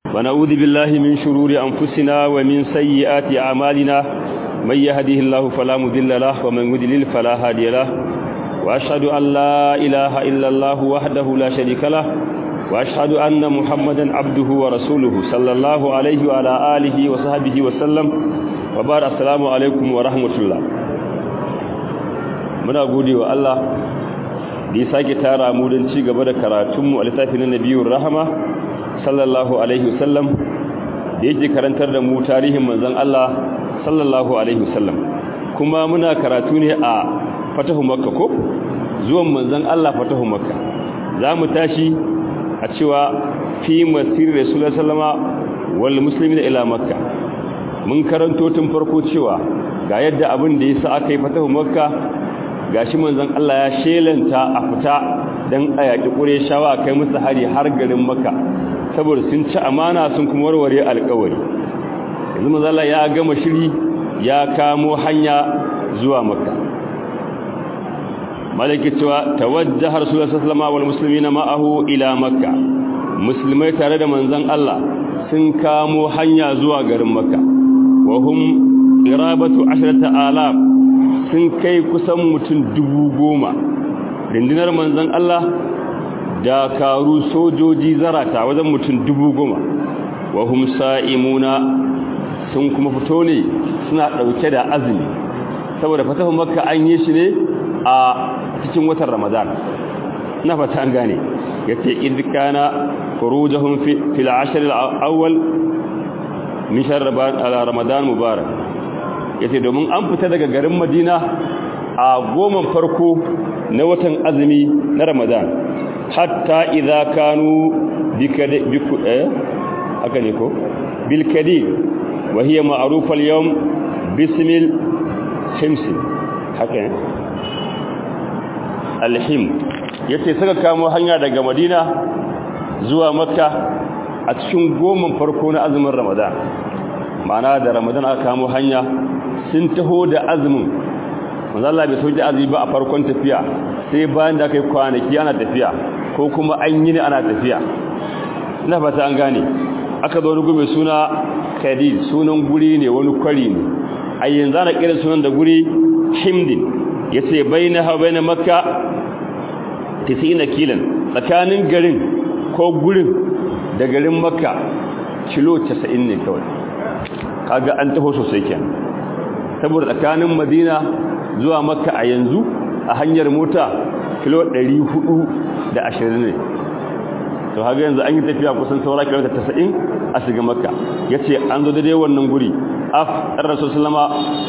ونعوذ بالله من شرور أنفسنا ومن سيئات أعمالنا من يهده الله فلا مضل له ومن يضلل فلا هادي له وأشهد أن لا إله إلا الله وحده لا شريك له وأشهد أن محمدا عبده ورسوله صلى الله عليه وعلى آله وصحبه وسلم وبارك السلام عليكم ورحمة الله muna gode wa Allah da ya sake tara mu don ci gaba da karatunmu a littafin nabiyur rahama sallallahu alaihi wasallam da yake karantar da mu tarihin manzon Allah sallallahu alaihi wasallam kuma muna karatu ne a fatahu makka ko zuwan manzon Allah fatahu makka zamu tashi a cewa fi masir rasulullahi sallama wal muslimina ila makka mun karanto tun farko cewa ga yadda abin da yasa aka yi fatahu makka gashi manzon Allah ya shelanta a fita dan ayaki Qurayshawa kai musu hari har garin Makka saboda sun ci amana sun kuma warware alƙawari yanzu manzon Allah ya gama shiri ya kamo hanya zuwa Makka malaki cewa tawajjaha rasulullahi sallallahu alaihi wasallam wal muslimina ma'ahu ila Makka musulmai tare da manzon Allah sun kamo hanya zuwa garin Makka wa hum irabatu 10000 sun kai kusan mutum dubu goma rindinar manzan Allah dakaru sojoji zarata wajen mutum dubu goma wa hum sa'imuna sun kuma fito ne suna ɗauke da azumi saboda fatahun makka an yi shi ne a cikin watan ramadan na fata an gane ya ce idkana kurujahun fil ashir al-awwal min shahr ramadan mubarak yace domin an fita daga garin Madina a goma farko na watan azumi na Ramadan hatta idza kanu bikade biku eh haka ne ko bil kadir wa hiya ma'rufa al yawm bismil hims haka ne al him yace saka kamo hanya daga Madina zuwa Makka a cikin goma farko na azumin Ramadan ma'ana da Ramadan aka kamo hanya sun taho da azumin manzala bai soji azumi ba a farkon tafiya sai bayan da aka yi kwanaki ana tafiya ko kuma an yi ne ana tafiya ina fata an gane aka zo rugu mai suna kadid sunan guri ne wani kwari ne a yanzu ana kira sunan da guri himdin ya ce bai na hau bai na makka na kilan tsakanin garin ko gurin da garin makka kilo 90 ne kawai kaga an taho sosai kenan saboda tsakanin madina zuwa makka a yanzu a hanyar mota kilo 420 ne to haka yanzu an yi tafiya kusan saura kilomita 90 a shiga makka ya ce an zo daidai wannan guri af ɗan rasu salama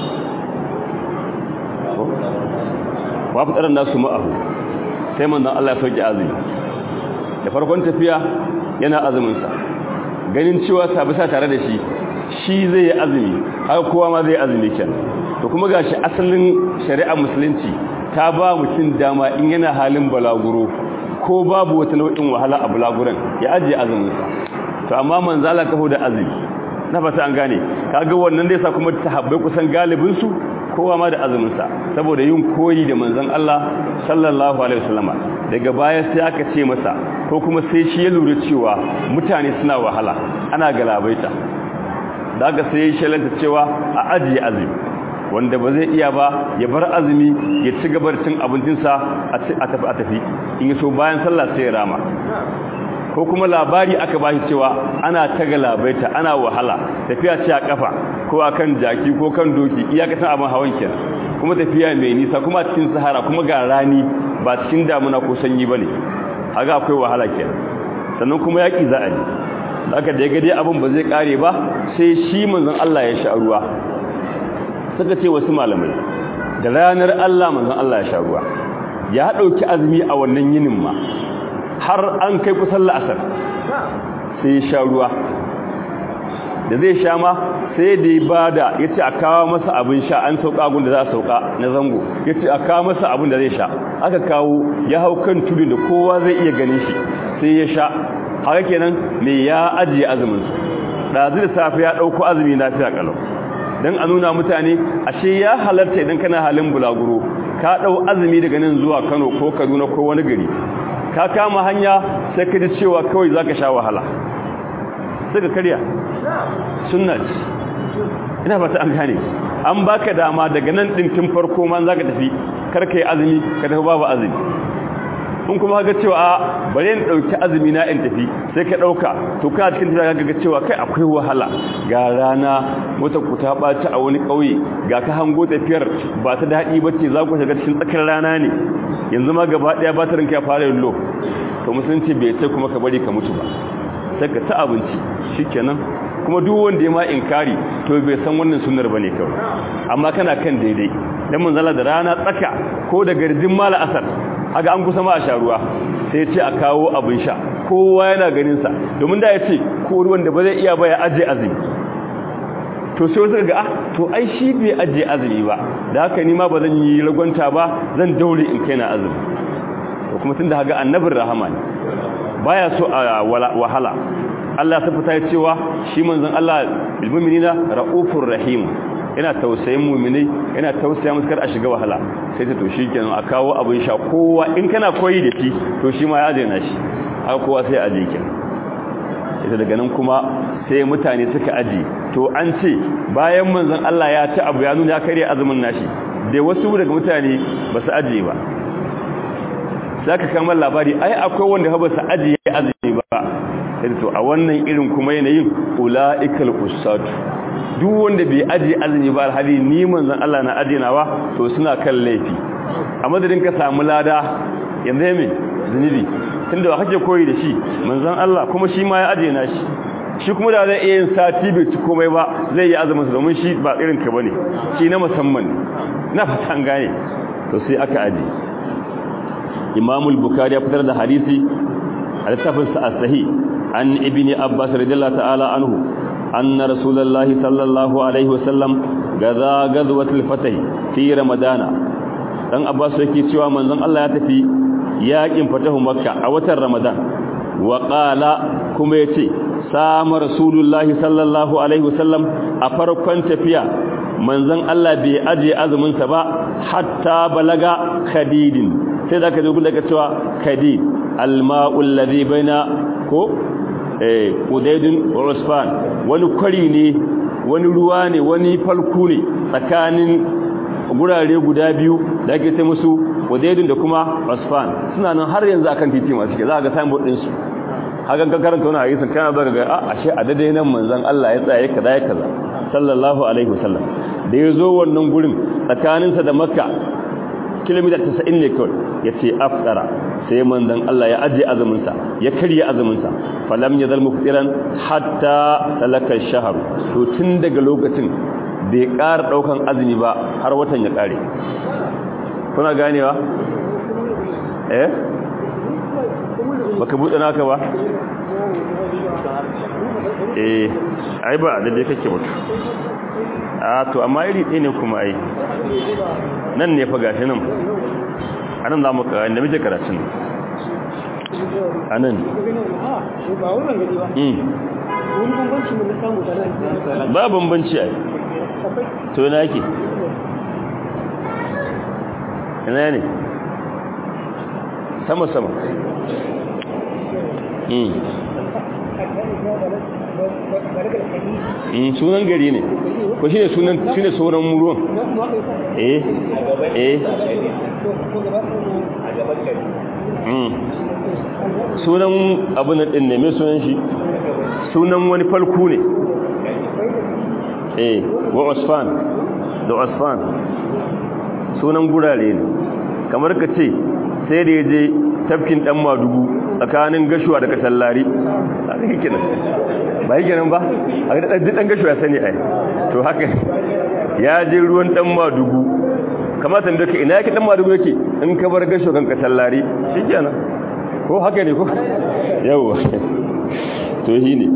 wa fi ɗaran nasu ma'ahu sai manzan Allah ya sauke azumi da farkon tafiya yana azuminsa ganin cewa sabisa tare da shi shi zai yi azumi haka kowa ma zai azumi kenan to kuma gashi asalin shari'ar musulunci ta ba mutum dama in yana halin balaguro ko babu wata nau'in wahala a balaguran ya ajiye azumin sa to amma manzo Allah taho da azumi na fata an gane kaga wannan da yasa kuma sahabbai kusan galibin su kowa ma da azumin sa saboda yin koyi da manzon Allah sallallahu alaihi wasallama daga baya sai aka ce masa ko kuma sai shi ya lura cewa mutane suna wahala ana galabaita da aka sai shalanta cewa a ajiye azumi wanda ba zai iya ba ya bar azumi ya ci gabar cin abincinsa a tafi a tafi in so bayan sallah sai ya rama ko kuma labari aka ba shi cewa ana ta galabaita ana wahala tafiya ce a kafa ko akan jaki ko kan doki iyakatan abin hawan kenan kuma tafiya mai nisa kuma cikin sahara kuma ga rani ba cikin damuna ko sanyi bane haka akwai wahala kenan sannan kuma yaki za a yi aka da ya gade abin ba zai kare ba sai shi manzon Allah ya sha ruwa suka ce wasu malamai da ranar Allah manzon Allah ya sha ruwa ya dauki azumi a wannan yinin ma har an kai kusan la'asar sai ya sha ruwa da zai sha ma sai da ya bada yace a kawo masa abin sha an sauka gun da za a sauka na zango yace a kawo masa abin da zai sha aka kawo ya hau kan tudun da kowa zai iya ganin shi sai ya sha haka kenan me ya ajiye azumin su dazu da safe ya dauko azumi lafiya kalau dan a nuna mutane ashe ya halarta idan kana halin bulaguro ka dau azumi daga nan zuwa Kano ko Kaduna ko wani gari ka kama hanya sai ka ji cewa kawai zaka sha wahala sai ka karya sunna ce ina fata an gane an baka dama daga nan din tun farko ma zaka tafi karka yi azumi ka tafi babu azumi in kuma ga cewa a bare in dauki azumi na in tafi sai ka dauka to kana cikin tafiya ga cewa kai akwai wahala ga rana wata ku ta baci a wani kauye ga ka hango tafiyar ba ta dadi bace za ku shiga cikin tsakar rana ne yanzu ma gaba daya batirin ka ya fara yin low to musulunci bai ce kuma ka bari ka mutu ba sai ka ta abinci shikenan kuma duk wanda ya ma inkari to bai san wannan sunnar bane kawai amma kana kan daidai dan manzala da rana tsaka ko da garjin mala asar haka an kusa ma a sha ruwa sai ce a kawo abin sha kowa yana ganin sa domin da ya ce ko ruwan da ba zai iya ba ya aje azumi to sai wasu ga ah to ai shi bai aje azumi ba da haka ni ma ba zan yi ragwanta ba zan daure in kai na azumi to kuma tunda haga annabin rahama ne baya so a wahala Allah ta fita cewa shi manzon Allah bil mu'minina raufur rahim yana tausayin mu'minai yana tausaya musu kar a shiga wahala sai ta to kenan a kawo abin sha kowa in kana koyi da shi to shi ma ya aje na shi haka kowa sai aje ki ita daga nan kuma sai mutane suka aje to an ce bayan manzon Allah ya ci abu ya nuna ya kare azumin nashi da wasu daga mutane ba su aje ba zaka kamar labari ai akwai wanda ba su aje azumi ba sai to a wannan irin kuma yanayin ulaikal usatu duk wanda bai aje azumi ba alhali ni manzon Allah na ajenawa to suna kan laifi a madadin ka samu lada yanzu me zunubi tunda ba kake koyi da shi manzon Allah kuma shi ma ya ajena shi shi kuma da zai iya yin sati bai ci komai ba zai yi azumin sa domin shi ba irin ka bane shi na musamman na fatan gane to sai aka aje Imam al-Bukhari ya fitar da hadisi a littafin sa as-sahih an ibni Abbas radiyallahu ta'ala anhu أن رسول الله صلى الله عليه وسلم غزا غزوة الفتح في رمضان dan Abbas yake cewa manzon Allah ya tafi yakin fatahu Makka a watan Ramadan wa qala kuma yace sama Rasulullah sallallahu alaihi wasallam a farkon tafiya manzon Allah bai aje azumin sa ba hatta balaga khadidin sai zaka zo daga cewa khadid alma'ul ladhi baina ko eh udaydun wa usfan wani kwari ne wani ruwa ne wani falku ne tsakanin gurare guda biyu da ake sai musu udaydun da kuma usfan suna nan har yanzu akan titi masu ke za ga signboard din su hakan ka karanta wani hadisin kana zaka ga a ashe a dade nan manzon Allah ya tsaya kaza ya kaza sallallahu alaihi wasallam da ya zo wannan gurin tsakaninsa da makka kilomita 90 ne kawai ya ce afdara sai manzon Allah ya aje azuminsa ya karya azuminsa falam ya zal muftiran hatta talaka shahr to tun daga lokacin bai ƙara daukan azumi ba har watan ya ƙare kuna ganewa eh baka buɗe naka ba eh ai ba da dai kake mutu a to amma iri ɗaya ne kuma ai nan ne fa gashi nan anan za mu ka inda muke karatun anan ba bambanci ai to na yake ina ne sama sama sunan gari ne ko shi ne sunan shi ne sauran ruwan eh eh sunan abu na ɗin ne mai sunan shi sunan wani falku ne eh wa osfan da osfan sunan gurare ne kamar ka ce sai da ya je tafkin ɗan madugu tsakanin gashuwa da kasallari a zai kinan ba yi kenan ba a ga ɗan gashuwa sani ai to haka ya je ruwan ɗan madugu kamata da ka ina yake ɗan madugu yake in ka bar gashuwa kan kasallari shi kenan ko haka ne ko yawwa to shi ne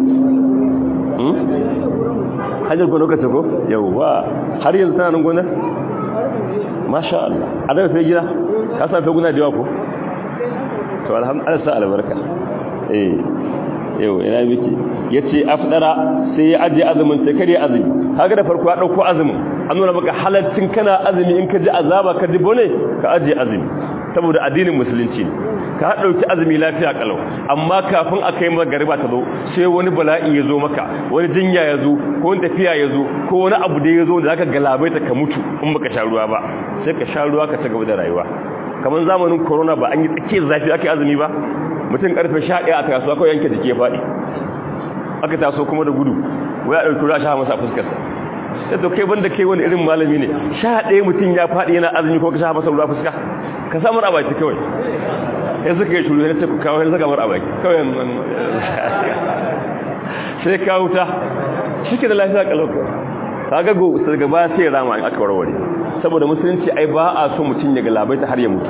hajjar ko lokacin ko yawwa har yanzu tana nan gonar masha Allah a daga sai gida ka sa feguna da yawa ko to alhamdulillah sa albarka eh yau ina miki yace afdara sai ya aje azumin sai kare azumi kaga da farko ya dauko azumin an nuna maka halaccin kana azumi in ka ji azaba ka ji bone ka aje azumi saboda addinin musulunci ka dauki azumi lafiya kalau amma kafin a kai magariba ta zo sai wani bala'i ya zo maka wani jinya ya zo ko wani tafiya ya zo ko wani abu da ya zo da zaka galabaita ka mutu in baka sha ruwa ba sai ka sha ruwa ka ci gaba da rayuwa kamar zamanin corona ba an yi tsakiyar zafi ake azumi ba mutum karfe 11 a kasuwa kawai yanke jiki ya faɗi aka taso kuma da gudu wai a ɗauki ruwa sha masa fuskarsa sai to kai banda kai wani irin malami ne sha ɗaya mutum ya faɗi yana azumi ko ka sha masa ruwa fuska ka samar a baki kawai ya suka yi shuru ya ce ku kawo ya saka mar a baki kawai sai ka wuta shi ke da lafiya kalau ka ga go sai gaba sai rama in aka warware saboda musulunci ai ba a so mutum ya galabaita har ya mutu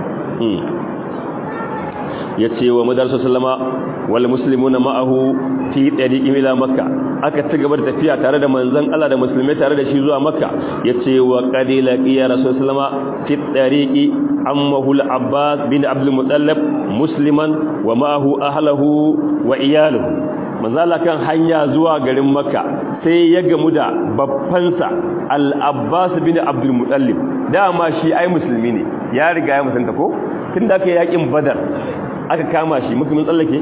ya ce wa madarsa sallama wal muslimuna ma'ahu fi tariqi ila makka aka ci gaba da tafiya tare da manzon Allah da musulmai tare da shi zuwa makka yace wa qadila qiya rasul sallama fi tariqi ammahu al-abbas bin abdul muttalib musliman wa ma'ahu ahlihi wa iyaluhu manzala kan hanya zuwa garin makka sai ya gamu da babbansa al-abbas bin abdul muttalib dama shi ai musulmi ne ya riga ya musanta ko tun da aka yi yakin badar aka kama shi musulmin tsallake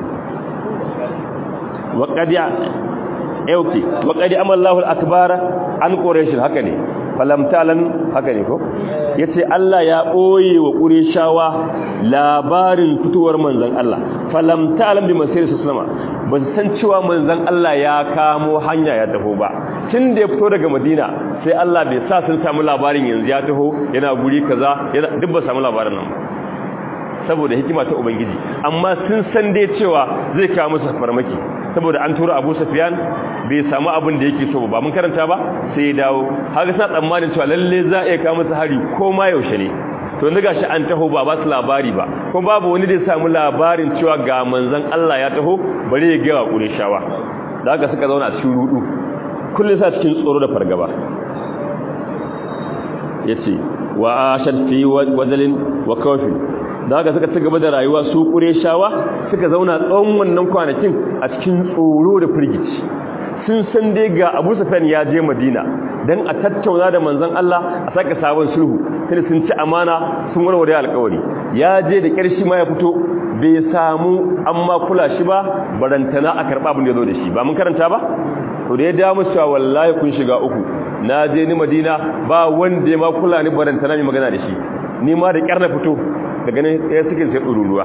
waƙadiya yauki waƙadi amallahu al-akbara an quraish haka ne falamtalan haka ne ko yace Allah ya boye wa qurayshawa labarin fitowar manzon Allah falamtalan bi masir sallama ba san cewa manzon Allah ya kamo hanya ya taho ba tun da ya fito daga Madina sai Allah bai sa sun samu labarin yanzu ya taho yana guri kaza yana duk ba samu labarin nan ba saboda hikima ta ubangiji amma sun san dai cewa zai kawo musu farmaki saboda an tura Abu Sufyan bai samu abin da yake so ba mun karanta ba sai ya dawo haka sa tsammanin cewa lalle za a kawo musu hari ko ma yaushe ne to yanzu gashi an taho ba ba su labari ba kuma babu wani da ya samu labarin cewa ga manzon Allah ya taho bare ya ga wa Qurayshawa da haka suka zauna a cikin rudu kullum sa cikin tsoro da fargaba yace wa ashad fi wazalin wa kawfin da haka suka ci gaba da rayuwa su ƙureshawa suka zauna tsawon wannan kwanakin a cikin tsoro da firgici sun san dai ga abu sufyan ya je madina don a tattauna da manzon Allah a saka sabon sulhu tunda sun ci amana sun warware alƙawari ya je da ƙarshi ma ya fito bai samu amma kula shi ba barantana a karɓa abin da ya zo da shi ba mun karanta ba to da ya dawo musu cewa wallahi kun shiga uku na je ni madina ba wanda ya ma kula ni barantana mai magana da shi ni ma da ƙyar na fito da ganin ya suke sai ɗururuwa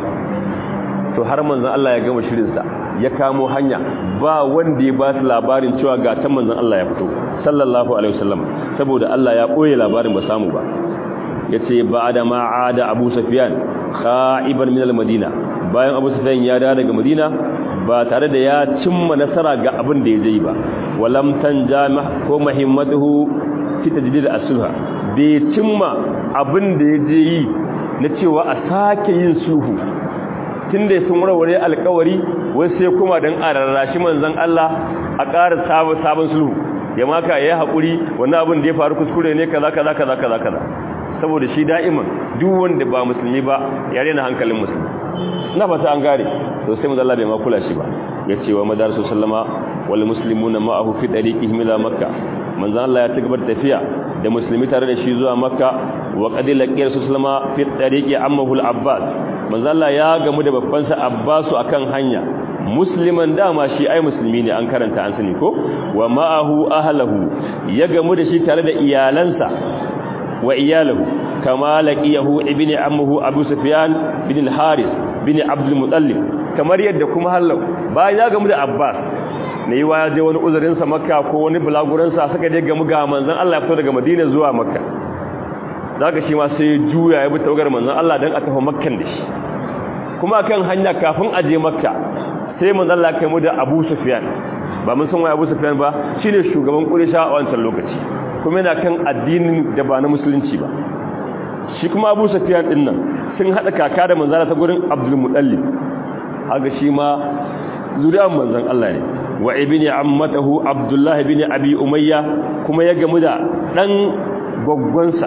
to har manzan Allah ya gama shirinsa ya kamo hanya ba wanda ya ba su labarin cewa ga ta manzan Allah ya fito sallallahu alaihi wasallam saboda Allah ya ɓoye labarin ba samu ba ya ce ba da ma'ada abu safiyan ka'iban min al-madina bayan abu safiyan ya dawo daga madina ba tare da ya cimma nasara ga abin da ya je ba walam tanja ko muhimmatuhu fi tajdid as-sulha bai cimma abin da ya je yi na cewa a sake yin sulhu tunda sun warware alkawari wai sai kuma dan ararrashi manzon Allah a ƙara sabon sabon sulhu ya maka yayi hakuri wannan abin da ya faru kuskure ne kaza kaza kaza kaza kaza saboda shi da'iman duk wanda ba musulmi ba ya rena hankalin musulmi na fata an gare to sai manzon Allah bai ma kula shi ba yace wa madarasu sallama wal muslimuna ma'ahu fi dariqihim ila makkah manzon Allah ya tagabar tafiya da musulmi tare da shi zuwa makka wa qadila qiyar sallama fi tariqi ammahu al-abbas manzo Allah ya gamu da babban sa abbasu akan hanya musliman dama shi ai musulmi ne an karanta an sani ko wa ma'ahu ahlahu ya gamu da shi tare da iyalansa wa iyalahu kama laqiyahu ibni ammuhu abu sufyan bin al-haris bin abd al-muttalib kamar yadda kuma hallau bayan ya gamu da abbas ne yi ya je wani uzurinsa makka ko wani bulaguransa suka je gamu ga manzan Allah ya fito daga madina zuwa makka za ka shi ma sai juya ya bi tawagar manzan Allah don a tafi makkan da shi kuma kan hanya kafin a je makka sai manzan Allah kai mu da abu sufiyan ba mun san wai abu sufiyan ba shine shugaban quraysha a wancan lokaci kuma yana kan addinin da ba na musulunci ba shi kuma abu sufiyan din nan sun hada kaka da manzan ta gurin abdul mutallib haka shi ma zuriyar manzan Allah ne wa ibni ammatahu abdullah ibn abi umayya kuma ya gamu da dan goggonsa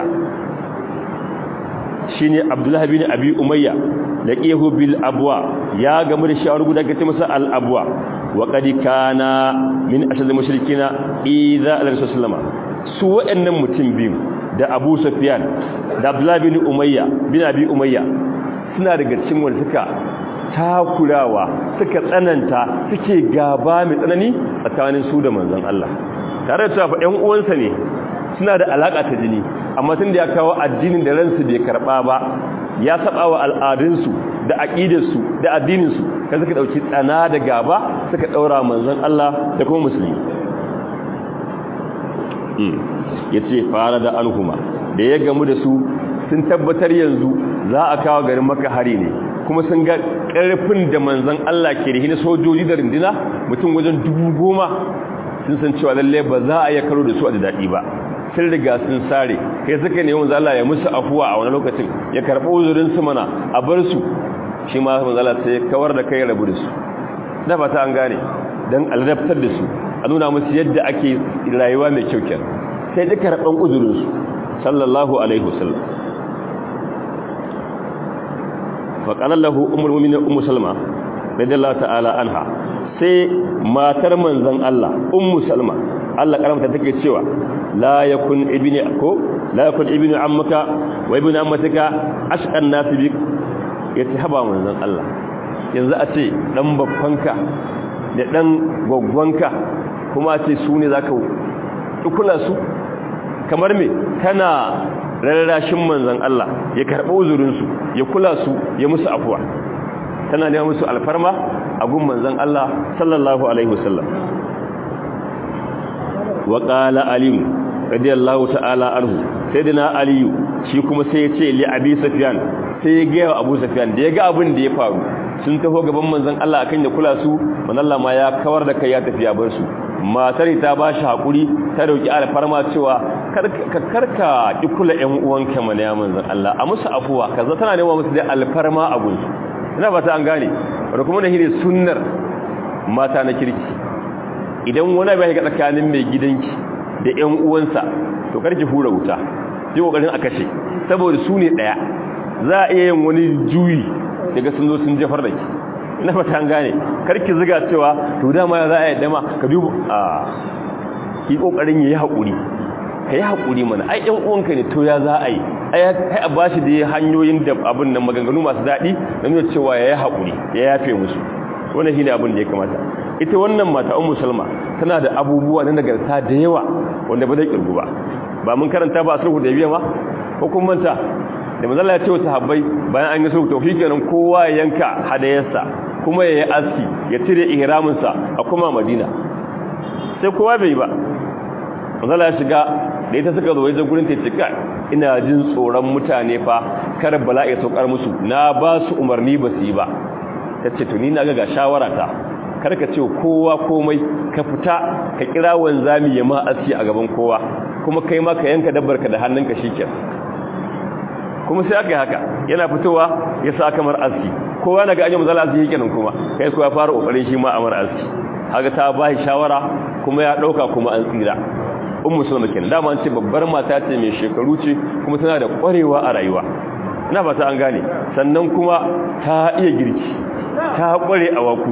shine abdullah ibn abi umayya laqiyahu bil abwa ya gamu da shi a rubuta gace masa al abwa wa qad kana min ashad mushrikina idza al-rasulullah su wa'annan mutum biyu da abu sufyan da abdullah ibn umayya bin abi umayya suna daga cikin wanda suka takurawa suka tsananta suke gaba mai tsanani tsakanin su da manzon Allah tare da cewa ƴan uwansa ne suna da alaka ta jini amma tun da ya kawo addinin da ransu bai karba ba ya saba wa al'adunsu da aqidarsu da addininsu kai suka dauki tsana da gaba suka daura manzon Allah da kuma musulmi yace fara da alhuma da ya gamu da su sun tabbatar yanzu za a kawo garin maka hari ne kuma sun ga ƙarfin da manzan Allah ke da hina sojoji da rindina mutum wajen dubu goma sun san cewa lalle ba za a iya karo da su a da daɗi ba sun riga sun sare kai suka ne wanzu Allah ya musu afuwa a wani lokacin ya karɓi uzurin su mana a bar su shi ma manzan Allah sai kawar da kai rabu da su da ba ta an gane don aladabtar da su a nuna musu yadda ake rayuwa mai kyau kenan sai duka karɓan uzurin su sallallahu alaihi wasallam faƙanar lahu umar mummina umu salma radiyallahu ta'ala anha sai matar manzan Allah ummu salma Allah karamta take cewa la yakun ibni ko la yakun ibni ammaka wa ibni ammatika ashqan nas bi yace haba manzan Allah yanzu a ce dan babbanka da dan gwaggwanka kuma a ce su ne zaka kula su kamar me kana rarrashin manzan Allah ya karɓi uzurinsu ya kula su ya musu afuwa tana nema musu alfarma a gun manzan Allah sallallahu alaihi wasallam wa qala alim radiyallahu ta'ala anhu sayyidina aliyu shi kuma sai ya ce li abi sufyan sai ya ga abu sufyan da ya ga abin da ya faru sun taho gaban manzan Allah akan ya kula su manzon Allah ma ya kawar da kai ya tafi ya bar su matar ta ba shi hakuri ta dauki alfarma cewa ka karka ki kula ƴan uwanka mana ya manzon Allah a musu afuwa kaza tana nema musu da alfarma a gunsu ina fata an gane wanda kuma da hire sunnar mata na kirki idan wani bai ga tsakanin mai gidanki da ƴan uwansa to karki hura wuta ji kokarin a kashe saboda su ne daya za a iya yin wani juyi daga sun zo sun jefar da ki ina fata an gane karki ziga cewa to dama za a yi dama ka dubu a ki kokarin yayi hakuri kai hakuri mana ai ɗan uwanka ne to ya za a yi ai a bashi da hanyoyin da abin nan maganganu masu daɗi don nuna cewa yayi hakuri ya yafe musu wannan shine abin da ya kamata ita wannan mata ummu salma tana da abubuwa na nagarta da yawa wanda ba zai kirgu ba ba mun karanta ba a sulhu da biya ma ko kun manta da manzala ya ce wa sahabbai bayan an yi sulhu to kenan kowa ya yanka hadayarsa kuma ya yi aski ya cire ihraminsa a kuma madina sai kowa bai ba manzala ya shiga da ita suka zo wajen gurin ta cika ina jin tsoron mutane fa kar bala'i saukar musu na ba su umarni ba su yi ba ta ce tuni na ga shawara ta kar ka ce kowa komai ka fita ka kira wanzami ya ma aski a gaban kowa kuma kai ma ka yanka dabbarka da hannunka shikenan kuma sai aka yi haka yana fitowa ya sa kamar aski kowa na ga an yi mazala aski yake nan kuma kai kuwa fara kokarin shi ma amar aski haka ta ba shi shawara kuma ya dauka kuma an tsira ummu sulma kenan dama an ce babbar mata ce mai shekaru ce kuma tana da kwarewa a rayuwa ina fata an gane sannan kuma ta iya girki ta kware a waku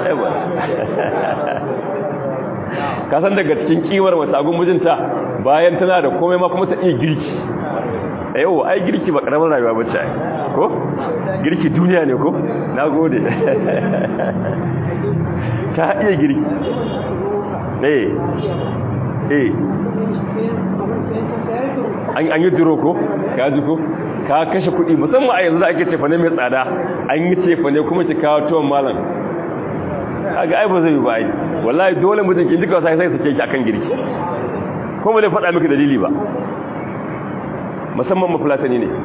ka san daga cikin kiwar mata agun mijinta bayan tana da komai ma kuma ta iya girki yau ai girki ba karamin rayuwa ba ce ko girki duniya ne ko na gode ta iya girki eh eh an yi duro ko ka ji ko ka kashe kuɗi musamman a yanzu da ake cefane mai tsada an yi cefane kuma ki kawo tuwon malam kaga ai ba zai yi ba ai wallahi dole mutum ki jika sai sai sake ki akan girki ko ba zai faɗa miki dalili ba musamman mafulatani ne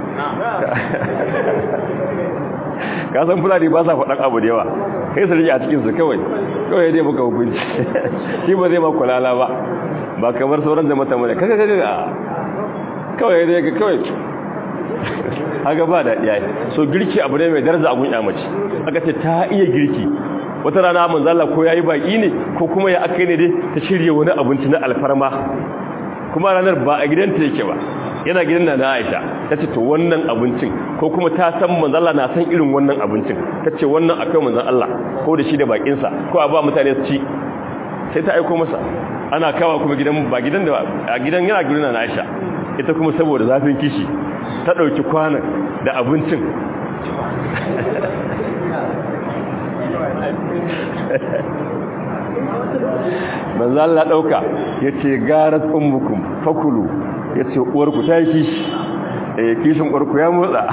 ka san fulani ba sa faɗan abu da yawa kai su rike a cikinsu kawai kawai dai muka hukunci shi ba zai ma kulala ba ba kamar sauran da mata mana kaga kaga kawai dai ga kawai haka ba da iyaye so girki abu ne mai daraja a gunya mace aka ce ta iya girki wata rana manzala ko yayi baki ne ko kuma ya aka ne dai ta shirye wani abinci na alfarma kuma ranar ba a gidanta yake ba yana gidan na Aisha tace to wannan abincin ko kuma ta san manzon Allah na san irin wannan abincin tace wannan akai manzon Allah ko da shi da bakin sa ko a ba mutane su ci sai ta aika masa ana kawa kuma gidan ba gidan da a gidan yana gidan na Aisha ita kuma saboda zafin kishi ta dauki kwanan da abincin manzo Allah dauka yace garat ummukum fakulu yace uwarku ta yi kishi eh kishin uwarku ya motsa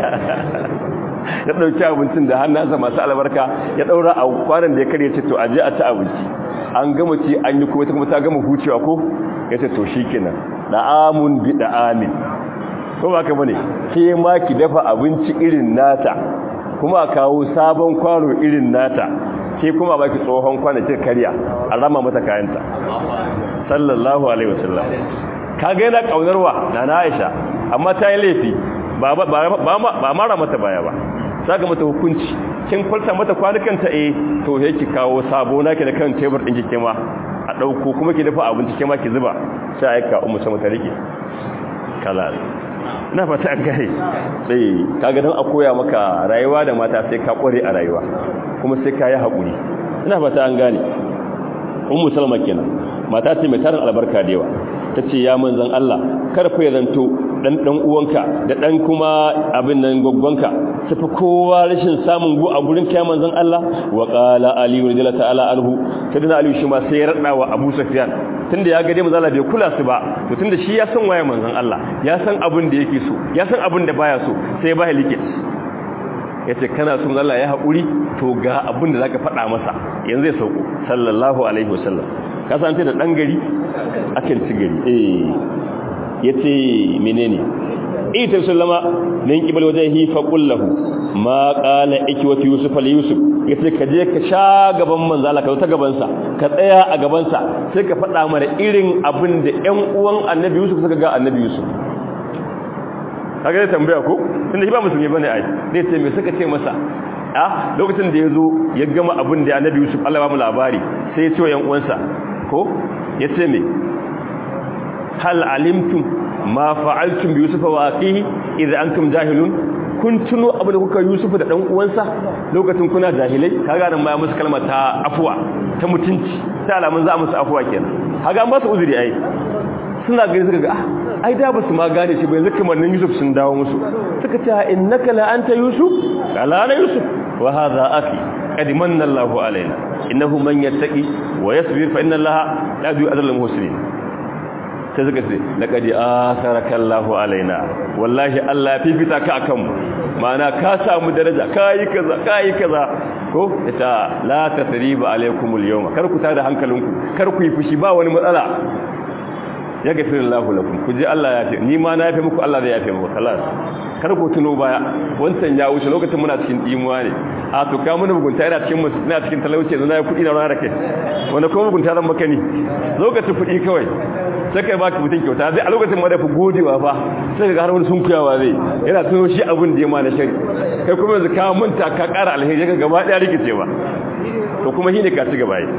ya dauki abincin da hannunsa masu albarka ya daura a kwanan da ya kare ce to aje a ci abinci an gama ci an yi kuma ta kuma ta gama hucewa ko yace to shikenan da'amun bi da'amin ko ba ka bane ke ma ki dafa abinci irin nata kuma kawo sabon kwano irin nata ke kuma baki tsohon kwano ce karya a rama mata kayanta sallallahu alaihi wasallam kaga yana kaunarwa na Aisha amma ta yi laifi ba ba ba mara mata baya ba saka mata hukunci kin falta mata kwanukanta eh to sai ki kawo sabo naki da kan tebur din kike ma a dauko kuma ki dafa abinci kike ma ki zuba sai aika ummu sama ta rike kala na fata an gare sai kaga dan a koya maka rayuwa da mata sai ka kware a rayuwa kuma sai ka yi hakuri ina fata an gane ummu salma kenan mata ce mai tarin albarka da yawa tace ya manzon Allah kar fa ya zanto dan dan uwanka da dan kuma abin nan goggonka tafi kowa rashin samun gu a gurin kai manzon Allah wa qala ali radiyallahu ta'ala anhu kadina ali shi ma sai ya rada wa Abu Sufyan tunda ya ga dai manzon Allah bai kula su ba to tunda shi ya san waye manzon Allah ya san abin da yake so ya san abin da baya so sai ba like yace kana son Allah ya haƙuri to ga abin da zaka faɗa masa yanzu ya sauko sallallahu alaihi wasallam ka san da dan gari akan ci gari eh yace menene ita sallama min kibal wajhi fa qul lahu ma qala ikwati yusuf al yusuf yace ka je ka sha gaban manzo Allah ka ta gaban sa ka tsaya a gaban sa sai ka faɗa mana irin abin da ƴan uwan annabi yusuf suka ga annabi yusuf kaga da tambaya ko tunda shi ba musulmi bane ai dai sai me suka ce masa a lokacin da yazo ya gama abin da annabi yusuf Allah ba mu labari sai ya ce wa ƴan uwansa ko yace me hal alimtum ma fa'altum bi yusufa wa aqihi idza antum jahilun kun tuno abin da kuka yusufa da dan uwansa lokacin kuna jahilai kaga nan ma musu kalma ta afwa ta mutunci ta alamun za musu afwa kenan kaga ba su uzuri ai suna gani suka ga ah ai da ba su ma gane shi ba yanzu kamar nan yusuf sun dawo musu suka ce innaka la anta yusuf qala ana yusuf wa hadha akhi qad manna Allahu alaina innahu man yattaqi wa yasbir fa inna Allaha la yu'adhibu al-muhsinin sai suka ce laƙadi a sarakallahu alaina wallahi Allah ya fifita ka akan mu ma'ana ka samu daraja ka yi kaza ka yi kaza ko ita la tasriba alaikumul yawma kar ku tada hankalinku kar ku yi fushi ba wani matsala ya gafirin lahu lakum ku ji Allah ya fi ni ma na yafe muku Allah zai yafe muku kalas kar ku tuno baya wancan ya wuce lokacin muna cikin dimuwa ne a to ka mun mugunta ina cikin musu ina cikin talauci yanzu na yi kuɗi na rana kai wanda kuma mugunta zan maka ni lokacin kuɗi kawai sai kai baki mutum kyauta zai a lokacin ma da fi godewa fa sai ka har wani sunkuyawa zai yana tuno shi abin da ya ma na shari kai kuma yanzu ka manta ka ƙara alheri ka gaba ɗaya rikice ba to kuma shi ne ka ci gaba yi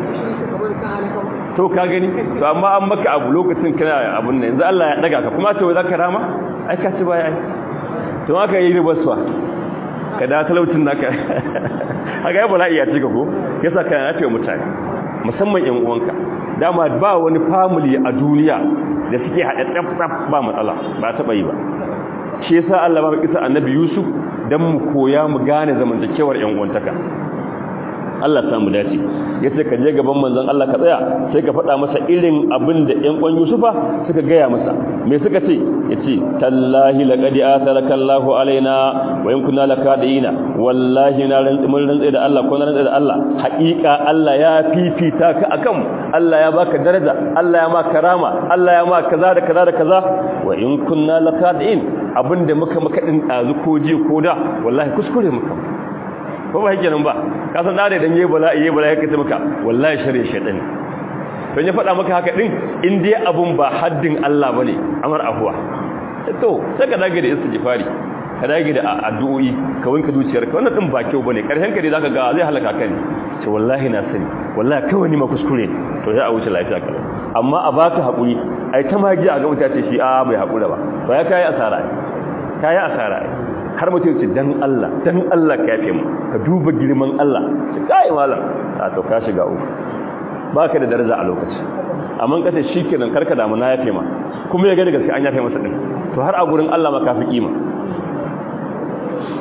to ka gani to amma an maka abu lokacin kana abun nan yanzu Allah ya daga ka kuma to za ka rama ai ka ci baya ai to aka yi ribaswa ka da talaucin naka haka ya bala'i ya cika ko yasa ka yafe mutane musamman yan uwanka dama ba wani family a duniya da suke haɗe tsaf ba matsala ba taɓa yi ba shi yasa Allah ba kisa annabi Yusuf dan mu koya mu gane zamantakewar yan uwantaka Allah samu dace yace ka je gaban manzon Allah ka tsaya sai ka faɗa masa irin abin da ƴan ƙwan Yusufa suka gaya masa me suka ce yace tallahi laqad atharaka Allahu alaina wa in kunna lakadina wallahi na rantsi mun rantsi da Allah ko na rantsi da Allah haƙiƙa Allah ya fifita ka akan Allah ya baka daraja Allah ya ma karama Allah ya ma kaza da kaza da kaza wa in kunna lakadin abinda muka maka din dazu ko ji ko da wallahi kuskure muka ko ba yake nan ba ka san da idan yayi bala'i yayi bala'i kace maka wallahi shari'a shaytan don ya faɗa maka haka din in dai abun ba haddin Allah bane amar afwa to sai ka dage da istighfari ka dage da addu'o'i ka wanka zuciyarka wannan din ba kyau bane karshen ka dai zaka ga zai halaka ka ne ce wallahi na sani wallahi kawai ni ma kuskure to sai a wuce lafiya kala amma a baka hakuri ai ta magi a ga mutace shi a bai hakura ba to ya kai asara kai asara har mutum ce dan Allah dan Allah ka yafe mu ka duba girman Allah ce kai malam a to ka shiga uku baka da daraja a lokaci amma kace shikenan karka damu na yafe ma kuma ya ga da gaske an yafe masa din to har a gurin Allah ma ka fi kima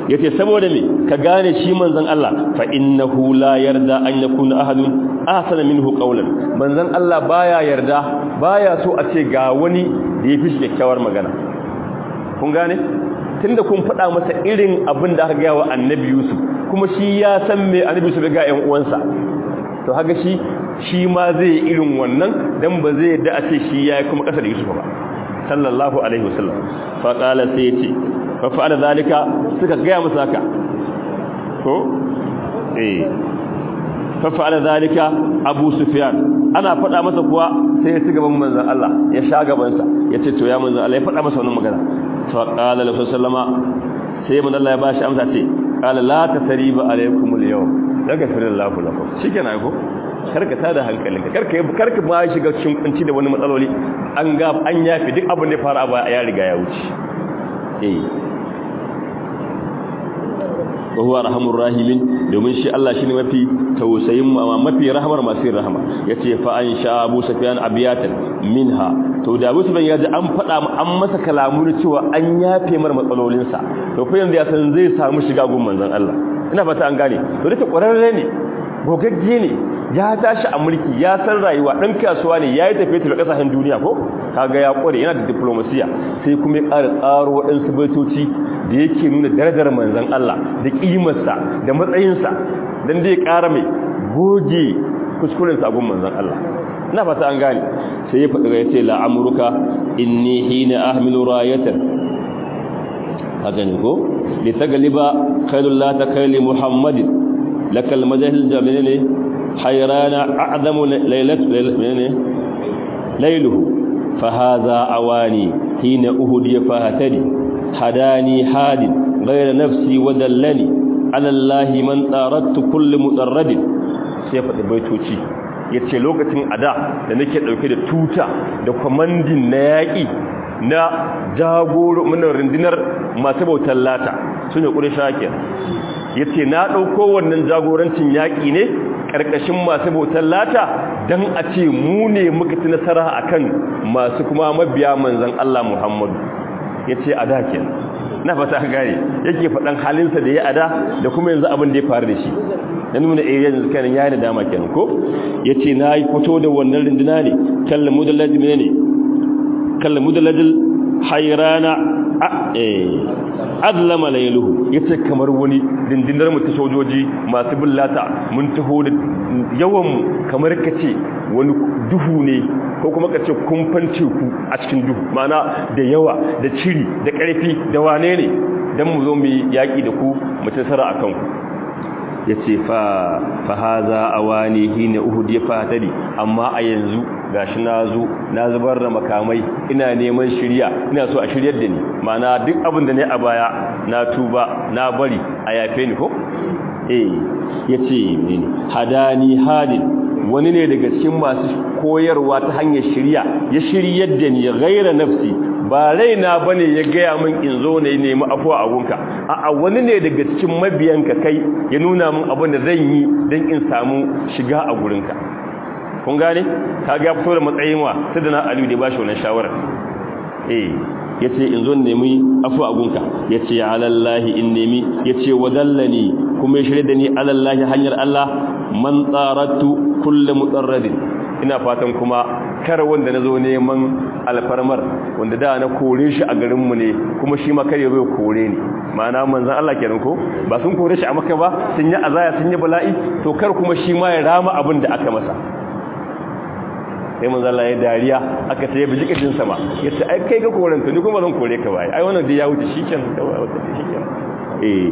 yace saboda me ka gane shi manzon Allah fa innahu la yarda an yakuna ahadun ahsana minhu qawlan manzon Allah baya yarda baya so a ce ga wani da yafi shi kyakkyawar magana kun gane tunda kun faɗa masa irin abin da aka ga wa annabi Yusuf kuma shi ya san me annabi Yusuf ga ƴan uwansa to haka shi shi ma zai irin wannan dan ba zai yadda a ce shi yayi kuma kasa da Yusuf ba sallallahu alaihi wasallam fa qala sai yace fa fa'ala zalika suka ga masa haka ko eh fa fa'ala zalika Abu Sufyan ana faɗa masa kuwa sai ya ci gaban manzon Allah ya sha gaban sa yace to ya manzon Allah ya faɗa masa wannan magana fa qala lahu sallama sai manzon Allah ya bashi amsa ce qala la tasriba alaykumul yawm daga firillahu lakum shikenan ko karka tada hankalinka karka karka ma shiga cikin kunci da wani matsaloli an ga an yafi duk abin da ya fara ba ya riga ya wuce eh wa huwa arhamur rahimin domin shi Allah shine mafi tausayin mafi rahmar masu rahama yace fa an sha Abu Sufyan abiyatan minha to da Abu Sufyan yaji an fada an masa kalamu cewa an yafe mar matsalolinsa to fa yanzu ya san zai samu shiga gun manzon Allah ina fata an gane to da kwararre ne gogagge ne ya tashi a mulki ya san rayuwa dan kasuwa ne yayi tafiye tafiye kasashen duniya ko kaga ya kware yana da diplomasiya sai kuma ya ƙara tsaro waɗansu baitoci da yake nuna darajar manzon Allah da kimarsa da matsayinsa dan dai ƙara mai goge kuskuren sa gun manzon Allah ina fata an gane sai ya faɗi ya ce la amruka inni hina ahmilu rayatan haka ne ko litagaliba khairul la takali muhammadin lakal majahil jamil حيران أعظم ليلة ليله فهذا أواني حين أهدي فهتني هداني حاد غير نفسي ودلني على الله من طاردت كل مطرد سيفة بيتوشي yace lokacin ada da nake dauke da tuta da kwamandin na yaƙi na jagoro mun rundunar masu bautar lata sune ƙurisha kenan yace na dauko wannan jagorancin yaƙi ne ƙarƙashin masu bautar lata don a ce mu ne muka ci nasara a kan masu kuma mabiya manzan Allah Muhammadu ya ce a da na fata gane yake faɗan halinsa da ya ada da kuma yanzu abin da ya faru da shi na nuna area yanzu kanin ya yi da dama kenan ko ya ce na yi fito da wannan rinduna ne kallon mudallajin ne kallon mudallajin hairana azlama lailuhu yace kamar wani dindinar mu ta sojoji masu billata mun taho da yawan kamar kace wani duhu ne ko kuma kace kumfan teku a cikin duhu mana da yawa da ciri da karfi da wane ne dan mu zo mu yaki da ku mu tsara akan ku yace fa fa haza awani hina uhud ya fatari amma a yanzu gashi nazo na zubar da makamai ina neman shirya ina so a shiryar da ni mana duk abin da ne a baya na tuba na bari a yafe ni ko eh yace ne hadani hadin wani ne daga cikin masu koyarwa ta hanyar shirya ya shiryar da ni ghaira nafsi ba raina bane ya gaya min in zo ne nemi afuwa a gunka a'a wani ne daga cikin mabiyanka kai ya nuna min abin da zan yi don in samu shiga a gurinka kun gane ka ga fito da matsayin wa sai da na aliyu da ba shi wannan shawara eh yace in zo nemi afuwa a gunka yace ya alallahi in nemi yace wadallani kuma ya shirye da ni alallahi hanyar Allah man tsaratu kullu mutarradin ina fatan kuma kar wanda na zo neman alfarmar wanda da na kore shi a garinmu ne kuma shi ma kare zai kore ni ma'ana manzan Allah kenan ko ba sun kore shi a maka ba sun yi azaya sun yi bala'i to kar kuma shi ma ya rama abin da aka masa sai manzan Allah ya dariya aka ce ya bi jikin sama ya ce ai kai ga koren ni kuma zan kore ka bai ai wannan da ya wuce shikenan shikenan eh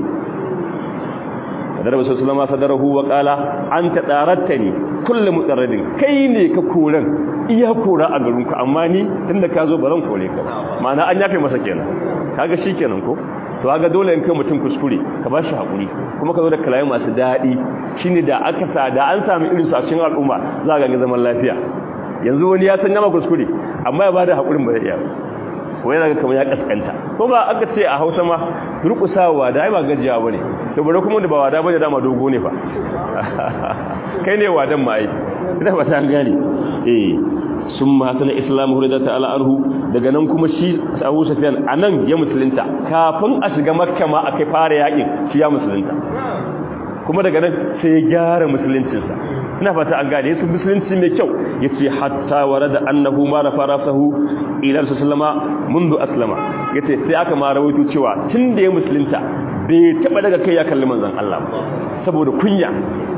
darba sallama sadarahu wa qala anta darattani kullu mutarradin kai ne ka koran iya kora a garin ku amma ni tunda ka zo baran kore ka ma'ana an yafe masa kenan kaga shikenan ko to kaga dole in kai mutum kuskure ka ba shi hakuri kuma ka zo da kalai masu dadi shine da aka sa da an samu irin su a cikin al'umma za ga zaman lafiya yanzu wani ya san nama kuskure amma ya bada hakurin ba zai iya wai yana kamar ya kaskanta ko ba aka ce a hausa ma durkusawa da ai ba gajiya bane to bare kuma da ba wada bane dama dogo ne fa kai ne wadan ma ai ina ba ta gani eh sun mahasana islamu hurda ta'ala anhu daga nan kuma shi Abu Sufyan anan ya musulunta kafin a shiga Makka ma akai fara yakin shi ya musulunta kuma daga nan sai ya gyara musuluncinsa ina fata an gane su musulunci mai kyau yace hatta warada annahu ma rafa rasahu ila sallama mundu aslama yace sai aka ma rawaito cewa tunda ya musulunta bai taba daga kai ya kalli manzon Allah saboda kunya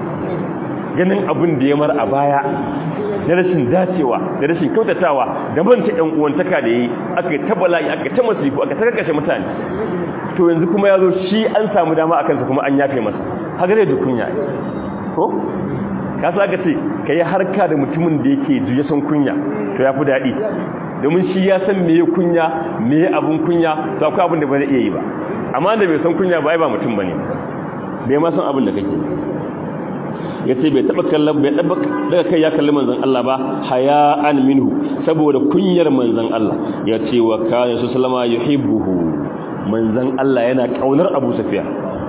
ganin abin da ya mar a baya da rashin dacewa da rashin kyautatawa da manta ɗan uwantaka da yi aka yi ta bala'i aka ta masifu aka ta karkashe mutane to yanzu kuma ya zo shi an samu dama a kansa kuma an yafe masa haka zai kunya ko ka sa ka ce ka yi harka da mutumin da yake juya son kunya to ya fi daɗi domin shi ya san me kunya me abin kunya to akwai abin da ba zai iya yi ba amma da bai san kunya ba ai ba mutum ba ne bai ma san abin da kake ya ce bai taɓa kallon bai taɓa daga kai ya kalli manzan Allah ba haya'an minhu saboda kunyar manzan Allah ya ce wa kayan su salama yuhibbuhu manzan Allah yana kaunar Abu Sufyan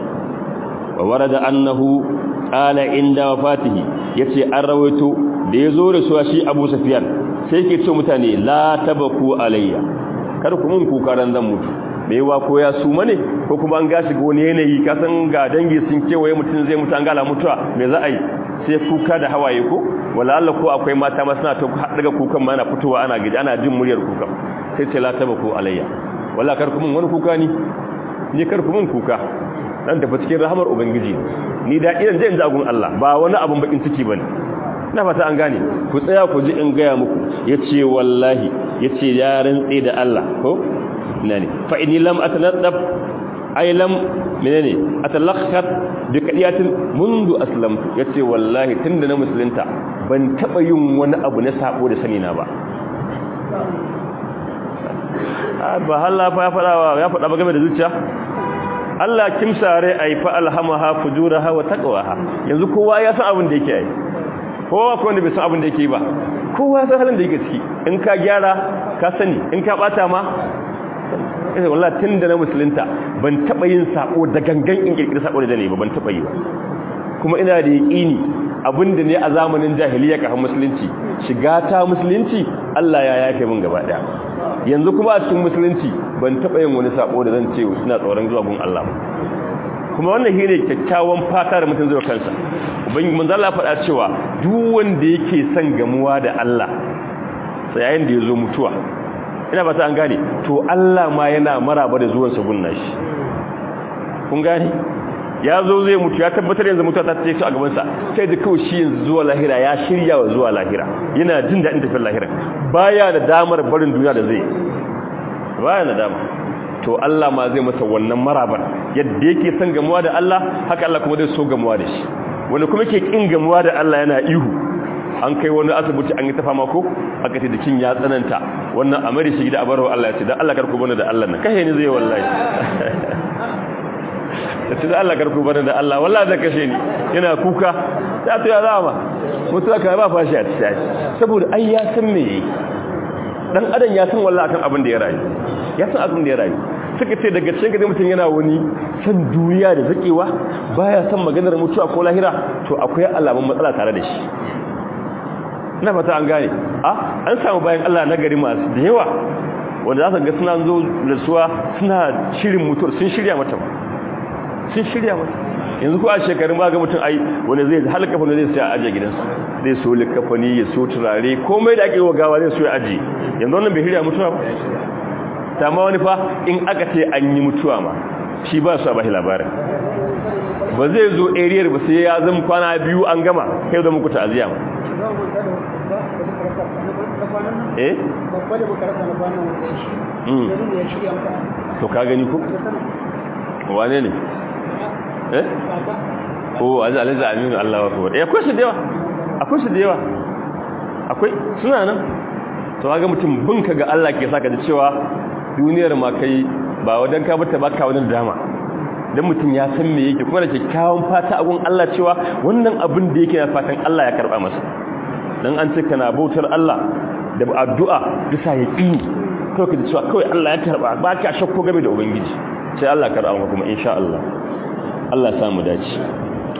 wa warada annahu qala inda wafatihi yace an rawaito da yazo da suwa shi Abu Sufyan sai yake ce mutane la tabaku alayya kar ku mun kuka ran zan mutu me yawa ko ya su mane ko kuma an gashi ga wani yanayi ka san ga dangi sun kewaye mutum zai mutu an gala mutuwa me za a yi sai kuka da hawaye ko wala Allah ko akwai mata ma suna ta daga kukan ma ana fitowa ana gidi ana jin muryar kukan sai ce la tabaku alayya wala kar ku mun wani kuka ni ni kar ku mun kuka dan tafi cikin rahamar ubangiji ni da idan zai jagun Allah ba wani abun bakin ciki bane ina fata an gane ku tsaya ku ji in gaya muku yace wallahi yace ya rantsi da Allah ko ina ne fa inni lam atanaddab ay lam menene atalakhat bi kadiyatin mundu aslamtu yace wallahi tunda na musulunta ban taba yin wani abu na sabo da sani na ba ba Allah fa ya fada ya fada ba game da zuciya Allah kimsare ai fa alhamaha fujuraha wa taqwaha yanzu kowa ya san abin da yake yi kowa ko wanda bai san abin da yake ba kowa ya san halin da yake ciki in ka gyara ka sani in ka bata ma eh wallahi tunda na musulunta ban taba yin sako da gangan in kirkira sako da ne ba ban taba yi ba kuma ina da yaqini abinda ne a zamanin jahiliya kafin musulunci shiga ta musulunci Allah ya yafe min gaba daya yanzu kuma a cikin musulunci ban taba yin wani sako da zan ce ina tsoron zuwa gun Allah kuma wannan shine kyakkyawan fata da mutum zai kansa ubangiji manzo Allah faɗa cewa duk wanda yake son gamuwa da Allah sai yayin da yazo mutuwa ina ba ta an gane to Allah ma yana maraba da zuwan sa gunna shi kun gane ya zo zai mutu ya tabbatar yanzu mutuwa ta tsaye a gaban sa sai da kawai shi yanzu zuwa lahira ya shirya wa zuwa lahira yana jin daɗin tafiyar lahira baya da damar barin duniya da zai baya da dama to Allah ma zai masa wannan marabar yadda yake son gamuwa da Allah haka Allah kuma zai so gamuwa da shi wanda kuma ke kin gamuwa da Allah yana ihu an kai wani asibiti an yi tafa mako aka ce jikin ya tsananta wannan amari shi da abarwa Allah ya ce dan Allah karku bani da Allah nan kashe ni zai wallahi da ce da Allah karku bani da Allah wallahi zai kashe ni yana kuka ta to ya zama mutuwa ka ba fashi a cikin saboda ai ya san me yake dan adam ya san wallahi akan abin da ya rayu ya san abin da ya rayu suka ce daga cikin gari mutum yana wani san duniya da zakewa baya san maganar mutuwa ko lahira to akwai alamun matsala tare da shi ina fata an gane a an samu bayan Allah na gari masu da yawa wanda za su ga suna zo da suwa suna shirin mutuwar sun shirya mata ba sun shirya mata yanzu ko a shekarun ba ga mutum ai wanda zai halka fa zai sai a aje gidansa zai so likafani ya so turare komai da ake wa gawa zai so ya aje yanzu wannan bai shirya mutuwa ba ta ma wani fa in aka ce an yi mutuwa ma shi ba su a bashi labarin ba zai zo ariyar ba sai ya zama kwana biyu an gama kai zama ku ta'aziyya ma eh to ka gani ku wane ne eh ko azu alaza aminu Allah wa akbar eh akwai shi da yawa akwai shi da yawa akwai suna nan to ga mutum bin ka ga Allah ke saka da cewa duniyar ma kai ba wadan ka bata baka wani dama dan mutum ya san me yake kuma da kyakkyawan fata a gun Allah cewa wannan abin da yake na fatan Allah ya karba masa dan an ce kana bautar Allah da addu'a bisa yaqini kawai ka ji cewa kawai Allah ya karba ba ka shakko game da ubangiji sai Allah karba maka kuma insha Allah Allah ya samu dace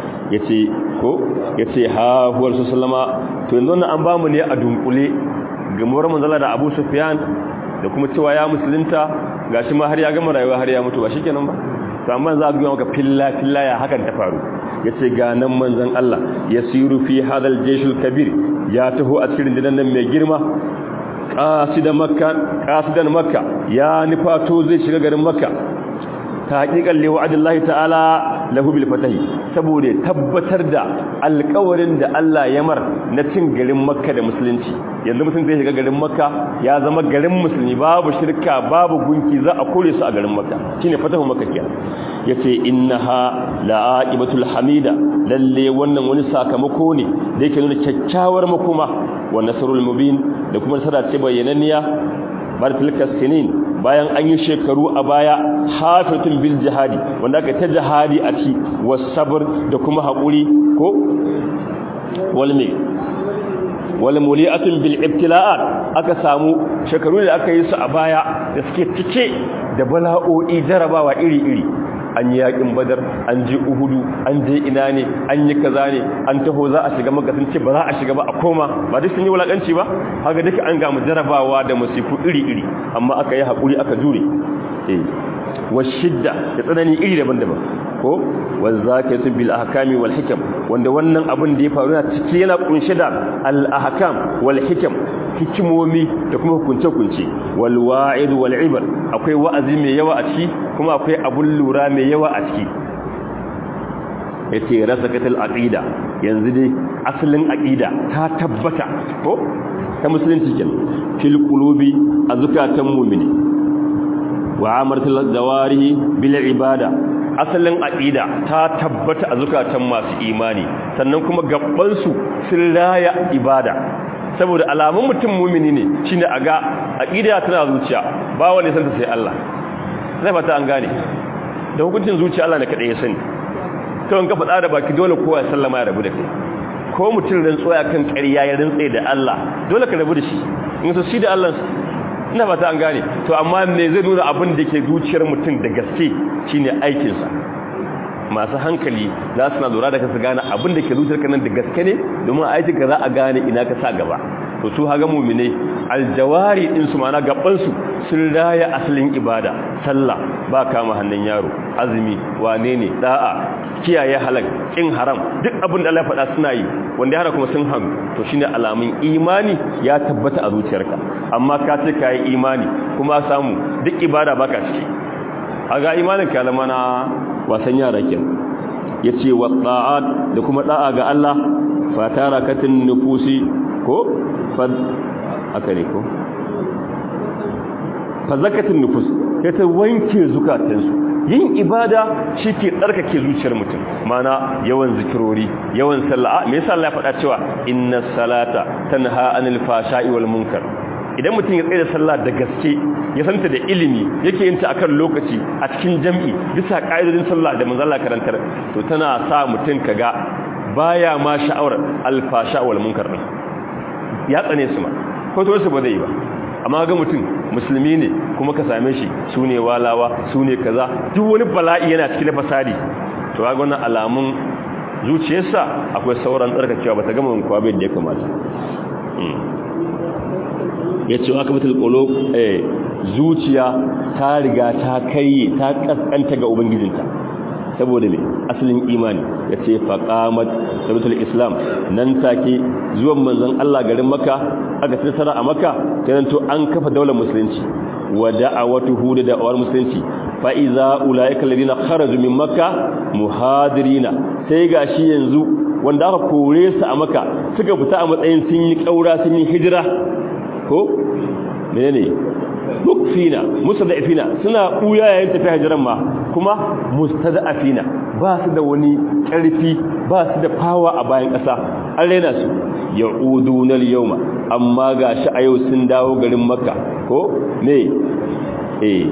yace ko yace ha huwar sallama to yanzu nan an bamu ne a dunkule gamuwar manzala da Abu Sufyan da kuma cewa ya musulunta gashi ma har ya gama rayuwa har ya mutu ba shikenan ba to amma za a ga maka filla filla ya hakan ta faru yace ga nan manzon Allah yasiru fi hadal jayshul kabir ya taho a cikin dinan nan mai girma qasidan makka qasidan makka ya nifato zai shiga garin makka ta hakikan li wa'adillahi ta'ala lahu bil fatahi saboda tabbatar da alƙawarin da Allah ya mar na cin garin makka da musulunci yanzu mutum zai shiga garin makka ya zama garin musulmi babu shirka babu gunki za a kore su a garin makka shine fatahu makka kenan yace innaha la'aibatul hamida lalle wannan wani sakamako ne da yake nuna kyakkyawar makoma wa nasrul mubin da kuma nasara ce bayyananniya bar tilka sinin bayan an yi shekaru a baya hafatun bil jihadi wanda aka ta jihadi a ci wasabr da kuma haƙuri ko walme wal muli'atun bil ibtila'at aka samu shekaru da aka yi su a baya da suke cike da bala'o'i jarabawa iri-iri an yi yakin badar an je uhudu an je ina ne an yi kaza ne an taho za a shiga maka sun ce ba za a shiga ba a koma ba duk sun yi wulakanci ba haka duka an gamu jarabawa da masifu iri-iri amma aka yi haƙuri aka jure eh washidda da tsanani iri daban-daban ko wazakatu bil ahkami wal hikam wanda wannan abin da ya faru na ciki yana kunshe da al ahkam wal hikam hikimomi da kuma hukunce-hukunce wal wa'id wal ibar akwai wa'azi mai yawa a ciki kuma akwai abun lura mai yawa a ciki yace rasakatul aqida yanzu dai asalin aqida ta tabbata ko ta musulunci kenan fil qulubi azkatan mu'mini wa amaratul zawarihi bil ibada asalin aqida ta tabbata a zukatan masu imani sannan kuma gabban su sun raya ibada saboda alamun mutum mumini ne shine aga aqida tana zuciya ba wanda san ta sai Allah sai fata an gane da hukuncin zuciya Allah ne kadai ya sani to in ka faɗa da baki dole kowa ya sallama ya rabu da kai ko mutum rantsuwa kan ƙarya ya rantsa da Allah dole ka rabu da shi in so shi da Allah ina fata an gane to amma me zai nuna abin da ke zuciyar mutum da gaske shine aikinsa masu hankali za su na lura da kasu gane abin da ke zuciyarka nan da gaske ne domin aikinka za a gane ina ka sa gaba to su haga mumine aljawari din su mana gaban su sun raya asalin ibada sallah ba kama hannun yaro azumi wane ne da'a kiyaye halal kin haram duk abin da Allah ya faɗa suna yi wanda ya hana kuma sun hannu to shine alamun imani ya tabbata a zuciyarka amma ka ce kai imani kuma samu duk ibada baka ciki haga imanin ka zama na wasan yara kenan yace wa ta'at da kuma da'a ga Allah fa tarakatin nufusi ko fa aka ne ko fa zakatin nufus ya ta wanke zukatansu yin ibada shi ke tsarkake zuciyar mutum mana yawan zikirori yawan sallah me yasa Allah ya faɗa cewa inna salata tanha anil fashai wal munkar idan mutum ya tsaye da sallah da gaske ya santa da ilimi yake yin ta akan lokaci a cikin jam'i bisa ƙa'idodin sallah da manzon Allah karantar to tana sa mutum kaga baya ma sha'awar alfasha wal munkar din ya tsane su ma ko to su ba zai ba amma ga mutum musulmi ne kuma ka same shi su ne walawa su ne kaza duk wani bala'i yana cikin fasadi to ga wannan alamun zuciyarsa akwai sauran tsarkakewa ba ta gama kuwa bai da ya kamata ya ce aka mutul ƙolo zuciya ta riga ta kai ta ƙasƙanta ga ubangijinta saboda mai asalin imani ya ce faƙamat sabitul islam nan take zuwan manzan Allah garin maka aka tsara a maka to an kafa daular musulunci wa da'awatuhu da da'awar musulunci fa iza ulaika alladhina kharaju min makka muhadirina sai gashi yanzu wanda aka kore su a maka suka fita a matsayin sun yi kaura sun yi hijira ko menene mukfina mustada'ifina suna buya yayin tafiya hijiran ma kuma mustada'afina ba su da wani karfi ba su da fawa a bayan ƙasa an rena su ya'uduna al-yawma amma gashi a yau sun dawo garin makka ko ne eh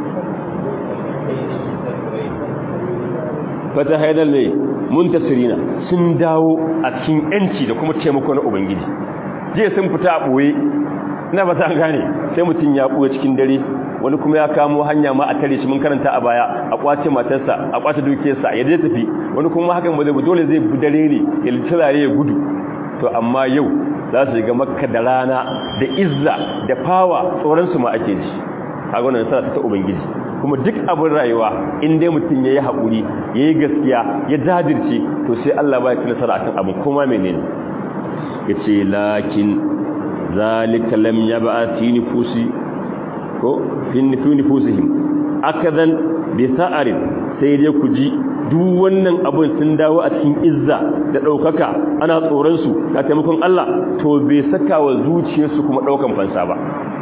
fata haidal ne muntasirina sun dawo a cikin yanci da kuma taimako na ubangiji jiya sun fita a ɓoye ina ba ta gane sai mutum ya ɓoye cikin dare wani kuma ya kamo hanya ma a tare shi mun karanta a baya a kwace matarsa a kwace dukiyarsa ya je tafi wani kuma hakan ba zai dole zai bi dare ne ya littarare ya gudu to amma yau za su ga makka da rana da izza da fawa tsoronsu ma ake ji a gwanan nasara ta ubangiji kuma duk abin rayuwa in dai mutum ya yi haƙuri ya yi gaskiya ya jajirce to sai allah ba ya ci nasara akan abin kuma menene ya ce lakin zalika lam ya ba fi nufusi ko fi nufusihim akadan bi sa'arin sai dai ku ji duk wannan abin sun dawo a cikin izza da ɗaukaka ana tsoronsu ga taimakon Allah to bai saka wa zuciyarsu kuma ɗaukan fansa ba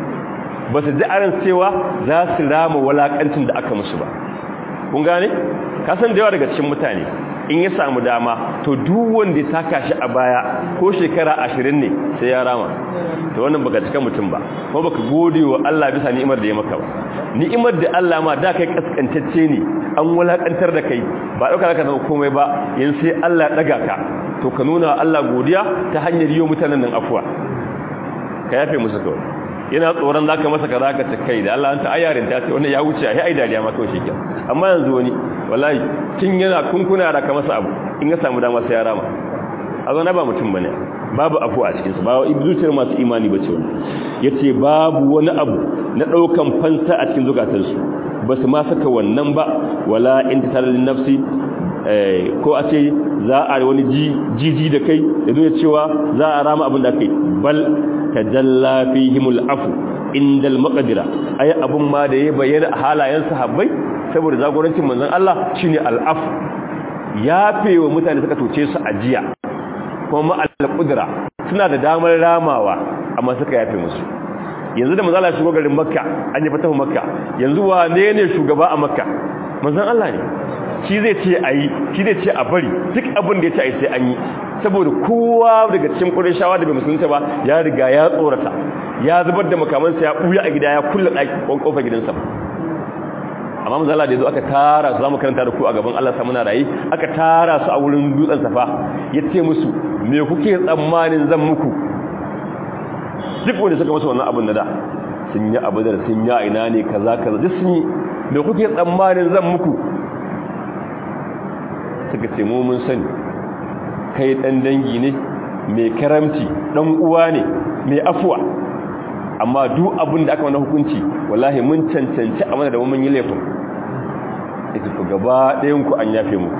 ba su ji aran cewa za su rama walakancin da aka musu ba kun gane kasan da yawa daga cikin mutane in ya samu dama to duk wanda ya saka shi a baya ko shekara ashirin ne sai ya rama to wannan baka cika mutum ba kuma baka gode wa Allah bisa ni'imar da ya maka ba ni'imar da Allah ma da kai kaskantacce ne an wulakantar da kai ba dauka ka zama komai ba yan sai Allah daga ka to ka nuna Allah godiya ta hanyar yi mutanen nan afuwa ka yafe musu kawai yana tsoron zaka masa kaza ka ce kai da Allah anta ayarin ta ce wannan ya wuce ai ai dariya ma kawai shi amma yanzu wani wallahi kin yana kunkuna da ka masa abu in ya samu dama sai ya rama a zo na ba mutum bane babu afu a cikin su ba zuciyar masu imani bace wani yace babu wani abu na daukan fansa a cikin zukatansu ba su ma saka wannan ba wala intisal lin nafsi ko a ce za a wani jiji da kai da zuwa cewa za a rama abin da kai bal tajalla fihimul afu indal maqdira ay abun ma da ya bayyana a halayen sahabbai saboda zagorancin manzon Allah shine al-afu yafewa mutane suka toce su ajiya kuma al-qudra suna da damar ramawa amma suka yafe musu yanzu da manzon Allah shigo garin Makka an yi fatahu Makka yanzu wane ne shugaba a Makka manzon Allah ne shi zai ce a yi shi zai ce a bari duk abin da ya ce a yi sai an yi saboda kowa daga cikin ƙurishawa da bai musulunta ba ya riga ya tsorata ya zubar da makamansa ya ɓuya a gida ya kulle ɗaki ƙofar gidansa amma mazala da ya zo aka tara su za mu karanta da ku a gaban Allah samuna rayu aka tara su a wurin dutsen safa ya ce musu me kuke tsammanin zan muku duk wanda suka masa wannan abin na da sun yi abu da sun yi a ina ne kaza kaza duk sun yi me kuke tsammanin zan muku suka ce mu mun sani kai dan dangi ne mai karamci dan uwa ne mai afuwa amma duk abin da aka mana hukunci wallahi mun cancanci a mana da mun yi laifin ita ku gaba ɗayan ku an yafe mu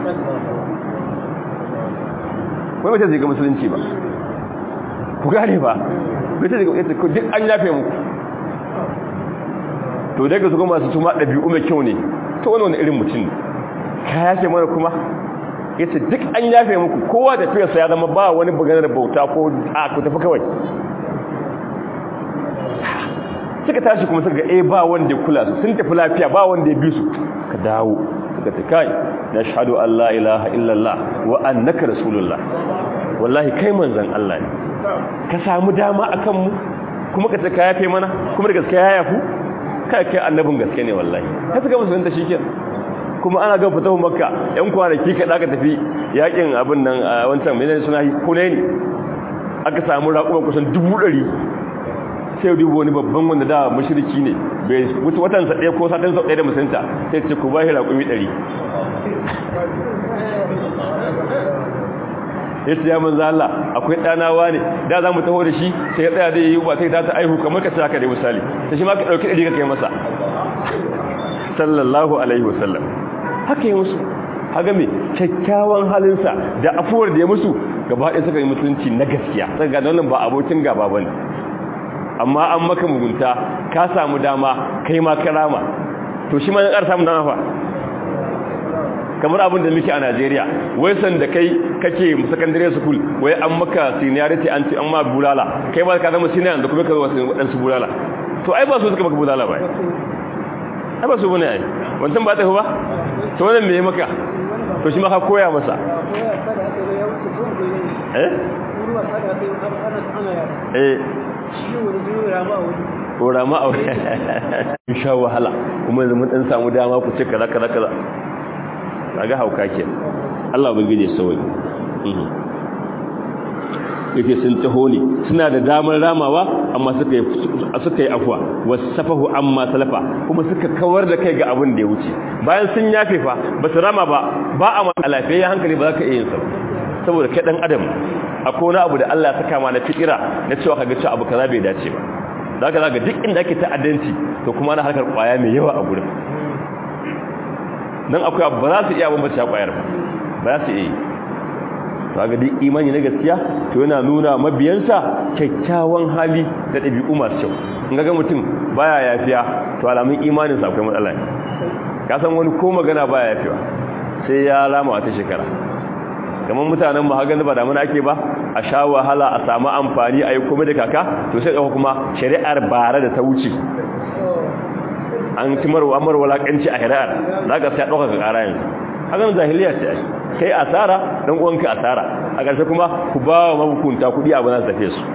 wai mace zai ga musulunci ba ku gane ba mace zai ga duk an yafe mu to daga su kuma masu tuma ɗabi'u mai kyau ne ta wani wani irin mutum ka yafe mana kuma ya ce duk an yafe muku kowa da fiyarsa ya zama ba wani buganar bauta ko a ku tafi kawai suka tashi kuma suka ga eh ba wanda ya kula su sun tafi lafiya ba wanda ya bi su ka dawo suka ta kai na shahadu Allah ilaha illallah wa annaka rasulullah wallahi kai manzon Allah ne ka samu dama akan mu kuma ka ce ka yafe mana kuma da gaskiya ya yafu kai kai annabin gaske ne wallahi ka suka musulunta shikenan kuma ana ga fitahu makka yan kwanaki ka daga tafi yakin abin nan a wancan menene suna hunaini aka samu raƙuma kusan dubu ɗari sai dubu wani babban wanda da mashiriki ne bai wuce watansa ɗaya ko satansa ɗaya da musulunta sai ce ku bashi raƙumi ɗari ya ce ya manza Allah akwai ɗanawa ne da za mu taho da shi sai ya tsaya da yi ba sai ta ta aihu kamar ka ce haka dai misali ta shi ma ka ɗauki ɗari ka kai masa sallallahu alaihi wasallam haka yi musu haka mai kyakkyawan halinsa da afuwar da ya musu gaba ɗaya suka yi musulunci na gaskiya suka gane wannan ba abokin gaba ba ne amma an maka mugunta ka samu dama kai ma karama to shi ma ya ƙara samun dama fa kamar abin da muke a Najeriya wai san da kai kake secondary school wai an maka seniority an ce an ma bulala kai ba ka zama senior da kuma ka zo wadansu bulala to ai ba su suka maka bulala ba ai ba su bane ai wancan ba ta ba to wannan me maka to shi ma ka koya masa eh eh ko rama a wani sha wahala kuma yanzu mun dan samu dama ku ce kaza kaza kaza kaga hauka ke Allah ubangije sauyi yake sun taho ne suna da damar ramawa amma suka yi suka yi afwa wasafahu amma salafa kuma suka kawar da kai ga abin da ya wuce bayan sun yafe fa ba su rama ba ba a maka lafiya hankali ba za ka iya yin sa saboda kai dan adam akwai wani abu da Allah ya saka ma na fikira na cewa kaga cewa abu kaza bai dace ba zaka zaka duk inda ake ta'addanci to kuma na harkar kwaya mai yawa a gurin nan akwai abu ba za su iya bambance kwayar ba ba za su iya kaga duk imani na gaskiya to yana nuna mabiyansa kyakkyawan hali da ɗabi'u masu kyau in ga mutum baya yafiya to alamun imanin sa akwai matsala ka san wani ko magana baya yafiwa sai ya lama wata shekara kamar mutanen mu hagan ba da mun ake ba a sha wahala a samu amfani a yi komai da kaka to sai dauka kuma shari'ar bara da ta wuce an timar wa amar walakanci a shari'ar zaka sai dauka ka kara yanzu hagan jahiliya ce ai kai asara dan uwanka asara a ƙarshe kuma ku ba wa mabukunta kuɗi abu na tafe su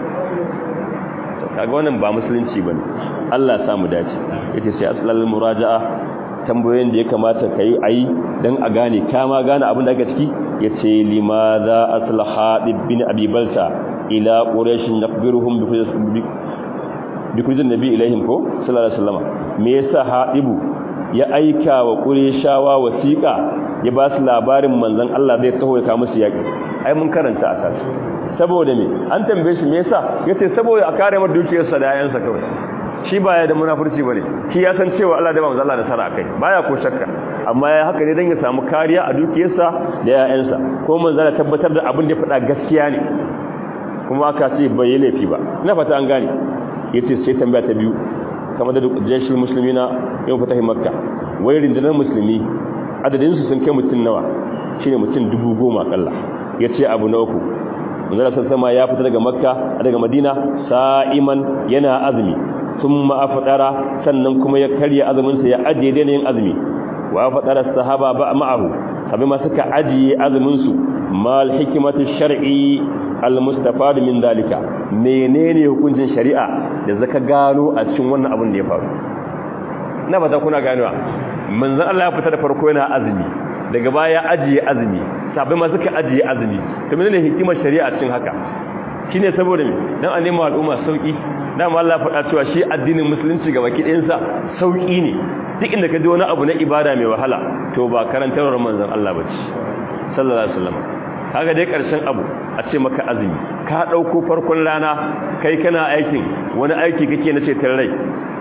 kaga wannan ba musulunci bane Allah ya samu dace yace sai aslal muraja'a tambayoyin da ya kamata kai ayi dan a gane kama gane abin da ake ciki yace limadha aslaha bin abi balta ila quraish nakbiruhum bi bi kujin nabi ilaihim ko sallallahu alaihi wasallam me yasa hadibu ya aika wa qurayshawa wasiqa ya ba su labarin manzon Allah zai taho ya kawo musu yaki ai mun karanta a kasu saboda me an tambaye shi me yasa yace saboda a kare mar dukiyar sa da yayansa kawai shi baya da munafurci bane shi ya san cewa Allah da manzo Allah da sara akai baya ko shakka amma ya haka ne dan ya samu kariya a dukiyarsa da yayansa ko manzo Allah tabbatar da abin da ya faɗa gaskiya ne kuma aka ce bai laifi ba ina fata an gane yace sai tambaya ta biyu kamar da jeshin muslimina yau fatahi makka wai rindinar musulmi adadin su sun kai mutun nawa shine mutun 10,000 kalla yace abu na uku manzara sama ya fita daga makka daga madina sa'iman yana azumi thumma afdara sannan kuma ya karya azumin sa ya ajiye da yin azumi wa afdara sahaba ba ma'ahu sabai ma suka ajiye azumin su mal hikmatu shar'i al mustafad min dalika menene hukuncin shari'a da zaka gano a cikin wannan abin da ya faru na ba ta kuna ganewa manzon Allah ya fita da farko yana azumi daga baya ajiye azumi sabai ma suka ajiye azumi to menene hikimar shari'a cikin haka shine saboda me dan a nemi al'umma sauki dan Allah faɗa cewa shi addinin musulunci ga baki ɗayansa sauki ne duk inda ka ji wani abu na ibada mai wahala to ba karantarwar manzon Allah bace sallallahu alaihi wasallam kaga dai karshen abu a ce maka azumi ka dauko farkon rana kai kana aikin wani aiki kake na cetar rai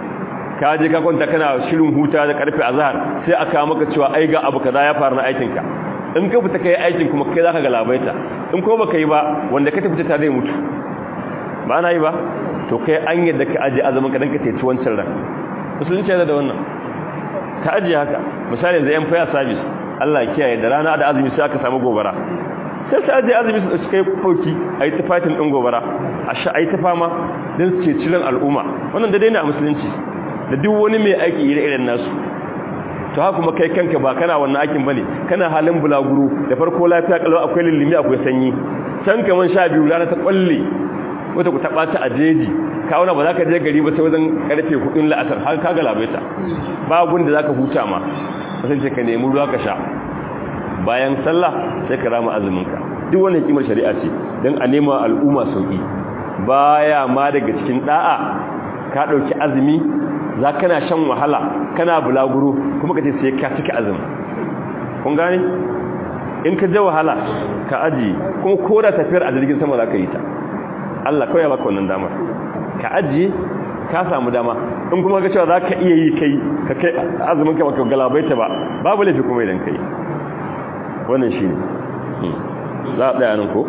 ka je ka kwanta kana shirin huta da karfe azhar sai aka maka cewa ai ga abu kaza ya faru na aikin ka in ka fita kai aikin kuma kai zaka ga labaita in ko baka yi ba wanda ka tafi ta zai mutu ba na yi ba to kai an yadda ka aje azumin ka dan ka teci wancan ran musulunci yana da wannan ka aje haka misali yanzu yan fire service Allah ya kiyaye da rana da azumi sai aka samu gobara sai sai aje azumi su kai foki ayi tafatin din gobara a sha ayi ta fama dan su ceci ran al'umma wannan da dai ne a musulunci da duk wani mai aiki ire-iren nasu to haka kuma kai kanka ba kana wannan aikin bane kana halin bulaguro da farko lafiya kalau akwai lillimi akwai sanyi can kaman sha biyu rana ta kwalle wata ku taba ta ajeji ka wani ba za ka je gari ba sai wajen karfe hudun la'asar har ka galabaita ba gun da za ka huta ma sai ce ka nemi ruwa ka sha bayan sallah sai ka rama azumin ka duk wannan kimar shari'a ce dan a nema al'umma sauki baya ma daga cikin da'a ka dauki azumi za kana shan wahala kana bulaguro kuma ka ce sai ka cika azumi kun gane in ka je wahala ka aji kuma ko da tafiyar a jirgin sama za ka yi ta Allah kawai ya baka wannan damar ka aji ka samu dama in kuma ga cewa za ka iya yi kai ka kai azumin ka baka galabaita ba babu laifi kuma idan kai wannan shi ne za a ɗaya nan ko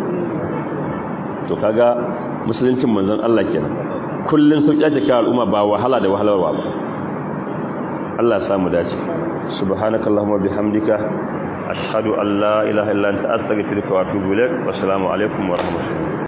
to kaga musuluncin manzon Allah kenan kullun sauki ake kawo al'umma ba wahala da wahalarwa ba Allah samu dace subhanakallahumma bihamdika ashhadu an la ilaha illa anta astaghfiruka wa atubu ilaik wassalamu alaikum wa rahmatullahi